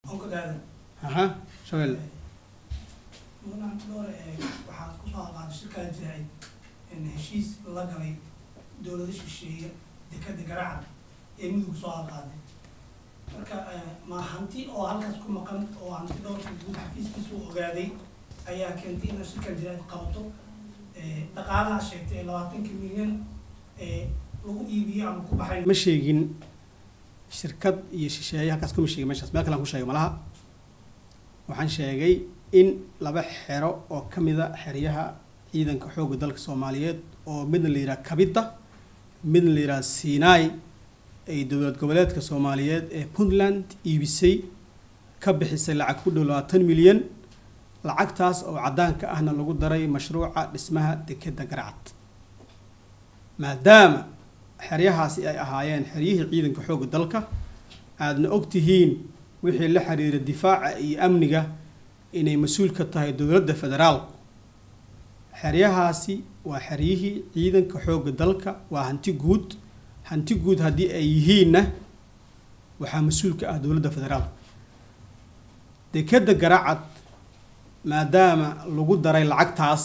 ogadaadan aha shabeelle mudan dhowr waxaa kusoo aqaaday shirkada jiraacid in heshiis la galay dowlado shisheeye dekada garacad ee mudug soo aqaaday marka ma hanti oo halkaas ku maqan oo hanti dhowrka guud xafiiskiisa u ogaaday ayaa keentay inay shirkada jiraacid qabato dhaqaalaha sheegtay ee labaatanka milyan ee lagu iibiyo ama ku baxay ma sheegin shirkad iyo shisheeye halkaas kuma sheegin meeshaas meel kale aan ku sheegay malaha waxaan sheegay in laba xero oo ka mid a xeryaha ciidanka xoogga dalka soomaaliyeed oo midna la yidhaha kabita midna la yidhaha sinai ay dowlad goboleedka soomaaliyeed ee puntland iibisay ka bixisay lacag ku dhow labaatan milyan lacagtaas oo caddaanka ahna lagu daray mashruuca dhismaha dekeda garcad maadaama xeryahaasi ay ahaayeen xeryihii ciidanka xoogga dalka aadna og tihiin wixii la xiriira difaaca iyo amniga inay mas-uul ka tahay dowladda federaalku xeryahaasi waa xeryihii ciidanka xoogga dalka waa hanti guud hanti guud haddii ay yihiinna waxaa mas-uul ka ah dowladda federaalka dekeda garacad maadaama lagu daray lacagtaas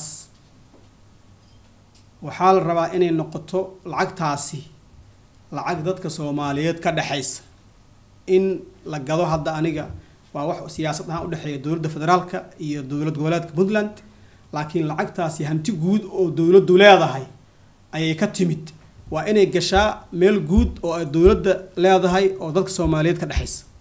waxaa la rabaa inay noqoto lacagtaasi lacag dadka soomaaliyeed ka dhexaysa in la gado hadda aniga waa wax siyaasad ahaan udhexeeya dowladda federaalka iyo dowlad goboleedka puntland laakiin lacagtaasi hanti guud oo dowladdu leedahay ayay ka timid waa inay gashaa meel guud oo ay dowladda leedahay oo dadka soomaaliyeed ka dhexaysa